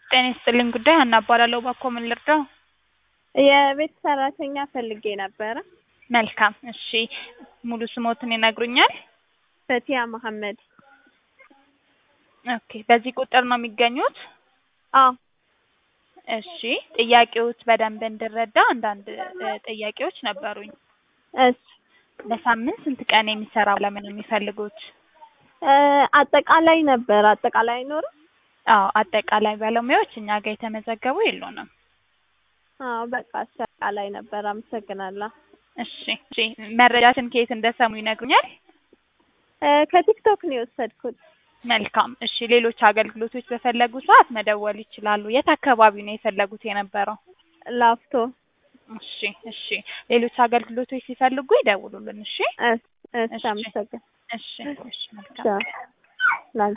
ጤና ይስጥልኝ ጉዳይ ሀና እባላለሁ። እባክዎ ምን ልርዳው? የቤት ሰራተኛ ፈልጌ ነበረ። መልካም እሺ፣ ሙሉ ስሞትን ይነግሩኛል? ፈቲያ መሐመድ። ኦኬ፣ በዚህ ቁጥር ነው የሚገኙት? አዎ እሺ፣ ጥያቄዎች በደንብ እንድረዳ አንዳንድ እ ጥያቄዎች ነበሩኝ። እሺ በሳምንት ስንት ቀን የሚሰራ ባለሙያ ነው የሚፈልጉት? እ አጠቃላይ ነበር አጠቃላይ አይኖርም? አዎ አጠቃላይ ባለሙያዎች እኛ ጋር የተመዘገቡ የሉንም። አዎ በቃ አጠቃላይ ነበር። አመሰግናለሁ። እሺ እሺ፣ መረጃችን ከየት እንደሰሙ ይነግሩኛል? እ ከቲክቶክ ነው የወሰድኩት። መልካም እሺ፣ ሌሎች አገልግሎቶች በፈለጉ ሰዓት መደወል ይችላሉ። የት አካባቢ ነው የፈለጉት የነበረው? ላፍቶ። እሺ እሺ፣ ሌሎች አገልግሎቶች ሲፈልጉ ይደውሉልን። እሺ እሺ እሺ፣ እሺ። አመሰግን እሺ እሺ፣ መልካም ቻው። ላንቺ